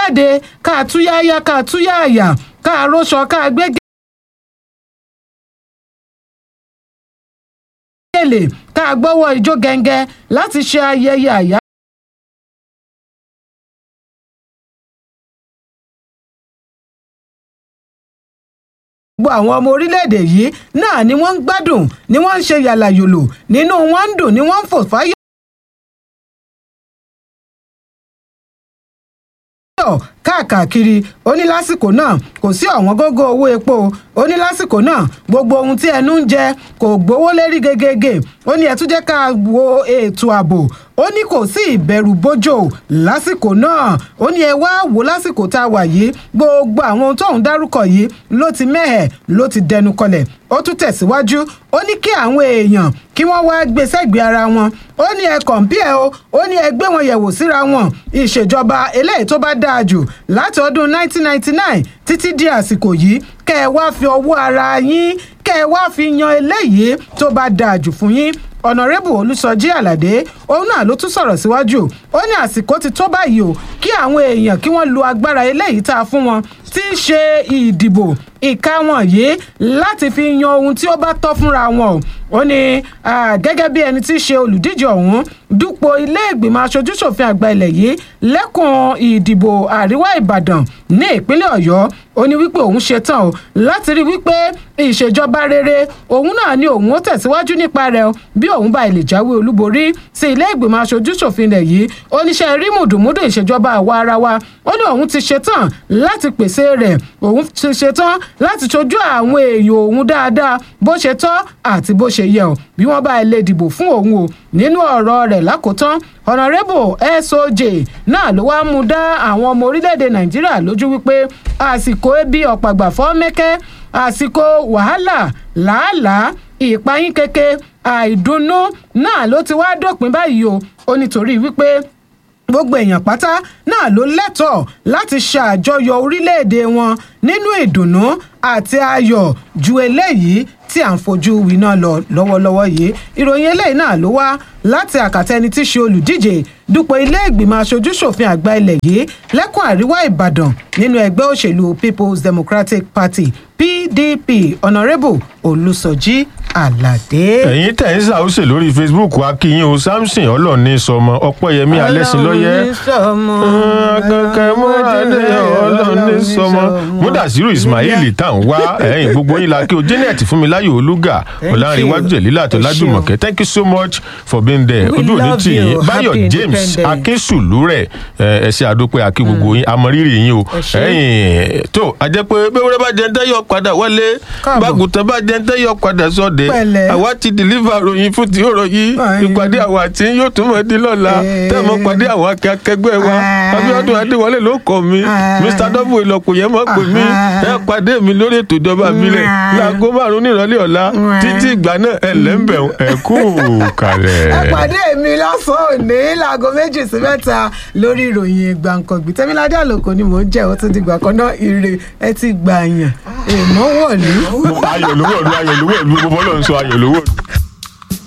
jáde ká túyáyá ká túyáyà ká róṣọ ká gbé gèlè ká gbọ́wọ́ ijó gẹ́ngẹ́ láti ṣe ayẹyẹ àyá. gbogbo àwọn ọmọ orílẹ̀-èdè yìí náà ni wọ́n ń gbádùn ni wọ́n ń ṣe yàlàyòlò nínú wọn ń dùn ni wọ́n ń fò fáyọ̀. káàkiri ó ní lásìkò náà kò sí ọ̀wọ́n gógó owó epo ó ní lásìkò náà gbogbo ohun tí ẹnu ń jẹ kò gbówó lérí gegege ó ní ẹ tún jẹ́ ká wo ètò ààbò ó ní kò sí ìbẹ̀rù bójò lásìkò náà ó ní ẹ wá wò lásìkò tá a wà yìí gbogbo àwọn ohun tóun dárúkọ yìí ló ti mẹ́hẹ̀ ló ti dẹnu kọlẹ̀ ó tún tẹ̀síwájú ó ní kí àwọn èèyàn kí wọ́n wá gbé sẹ́gbẹ̀ẹ́ ara wọn ó ní ẹ kọ̀ǹpìẹ̀ o ó ní ẹ gbé wọn yẹ̀wò síra wọn ìṣèjọba eléyìí tó bá dáa jù láti ọdún 1999 títí di àsìkò yìí kẹ́ ẹ wá fi ọwọ́ ara yín kẹ́ ẹ wá fi yan eléyìí tó bá dáa jù fún yín ọ̀nàrẹ́bù olùsọjí àlàdé òun náà ló tún sọ̀rọ̀ síwájú ó ní àsìkò ti tó báyìí o kí àwọn èèyàn kí wọ́n lo agbára eléyìí tá a fún wọn tí í ṣe ìdìbò ìka wọn yìí láti fi yan ohun tí ó bá tọ́ fúnra wọn o ó ní gẹ́gẹ́ bí ẹni tí í ṣe olùdíje ọ̀hún dúpọ̀ ilé ìgbìmọ̀ aṣojúṣòfin àgbà ilẹ̀ yìí lẹ́kùn ìdìbò àríwá ìbàdàn ní ìpínlẹ̀ ọ̀yọ́ ó ní wípé òun ṣetán o láti rí wípé ìṣèjọba rere òun náà ni òun ó tẹ̀síwájú nípa rẹ̀ o bí òun bá ilé jáwé olúborí sí ilé ìgbìmọ̀ aṣojúṣòfin ilẹ̀ yìí oníṣẹ́ rí mùdùmúdù ìṣèjọba àwa ara wa ó ní òun ti ṣetán láti pèsè rẹ̀ òun ti ṣetán láti ṣojú àwọn èèyàn òun dáadáa bó ṣe tọ́ àti bó ṣe yẹ o bí wọ́n bá ilé dìbò fún òun o nínú ọ̀rọ̀ rẹ̀ lákòótán honorable soj náà ló wáá mú dá àwọn ọmọ orílẹ̀-èdè nàìjíríà lójú wípé àsìkò ebi ọ̀pàgbàfọ́ mẹ́kẹ́ àsìkò wàhálà làálàá ìpayín keke àìdùnnú náà ló ti wáá dópin báyìí o ó nítorí wípé gbogbo èèyàn pátá náà ló lẹ́tọ̀ọ́ láti ṣàjọyọ̀ orílẹ̀-èdè wọn nínú ìdùnnú àti ayọ̀ ju eléyìí tí à ń fojú winá lọ lọ́wọ́lọ́wọ́ yìí ìròyìn eléyìí náà ló wá láti àkàtà ẹni tí í ṣe olùdíje dupò ilé ìgbìmọ̀ aṣojúṣòfin àgbà ilẹ̀ yìí lẹ́kùn àríwá ìbàdàn nínú ẹgbẹ́ òṣèlú people's democratic party pdp honourable olùsọjí àlàdé. ẹ̀yin tẹ̀ ń ṣàwùsè lórí facebook akínyìn o samson ọlọ́ọ̀ni sọmọ ọpẹ́yẹmí alẹ́sìnlọ́yẹ kankan múradé ọlọ́ọ̀ni sọmọ múdàsírù ismail tá à ń wá ẹ̀yìn gbogbo yín la kí o janet fúnmiláyò olúga ọ̀làǹrẹ̀wájú jẹ̀lílà tó lájùmọ̀kẹ́ thank you so much for being there ojú òní tì yín báyọ̀ james akínsùlúrẹ̀ ẹ̀ṣẹ̀ àdópẹ́ akí gbogbo yín amọ̀rírì yín o ẹ̀yìn tó àjẹpẹ́ bẹ́wúrẹ́ bá jẹ́ ń tẹ́yọ̀ padà wọlé bágùtàn bá jẹ́ ń tẹ́yọ̀ padà sọ́ọ̀dẹ̀ àwa ti deliver ròyìn fún ti ọ̀rọ̀ yìí ìpàdé àwọn àti yóò tún mọ̀ di lọ́la tẹ́ẹ̀mọ́ pàdé àwọn akẹgbẹ́ wa abiodun adéwọlé ló kọ́ mi mr w ìlọ́kùn yẹn mọ̀ pé mi ẹ pàdé mi lórí ètò ìjọba àbílẹ̀ láago márùn-ún nírọ̀lẹ́ ọ̀la títí ìgbà náà ẹ lẹ́ńbẹ̀ ẹ kú kalẹ̀. ẹ pàdé mi lọ́sàn-án òní láago méjì sí mẹ́ta lórí ìròyìn gbàǹkangbì tẹ́míládé àlòkò ni mò ń jẹ́ ó tún di gbà kan náà ire ẹ ti gbà yàn èèmọ̀ wọ̀lú. ayọ̀ lówó ọ̀lú ayọ̀ lówó ọ̀lú gbogbo ọlọ́run sọ ayọ̀ lówó ọ̀lú.